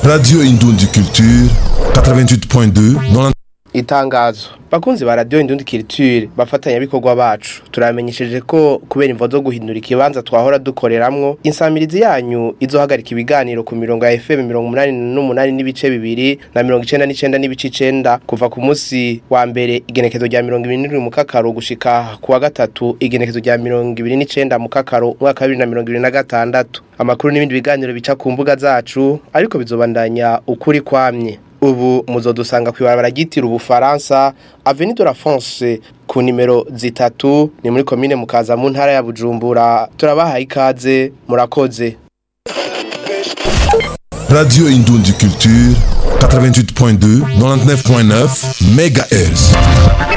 Radio Indundi Culture 88.2 90 itangazo bakunzi ba radio indundi culture bafatanya bikorwa bacu turamenyesheje ko kubera imvo zo guhindura ikibanza twahora dukoreramwo insamirizi yanyu izohagarika ibiganiro ku mirongo ya FM 88 n'ibice bibiri na 99 n'ibice 9 kuva ku munsi wa mbere igenekezo rya 27 mu kakaro gushika ku wa gatatu igenekezo rya 29 mu kakaro mwaka wa 2026 amakuru n'ibindi biganiro bica ku mbuga zacu ariko bizobandanya ukuri kwamye ubu muzodusanga kwibarabara ryitira ubufaransa Avenue de la France ku nimero zitatu ni muri komine mukaza mu ntara ya Bujumbura turabahaye ikaze murakoze Radio Indundi Culture 88.2 99.9 MHz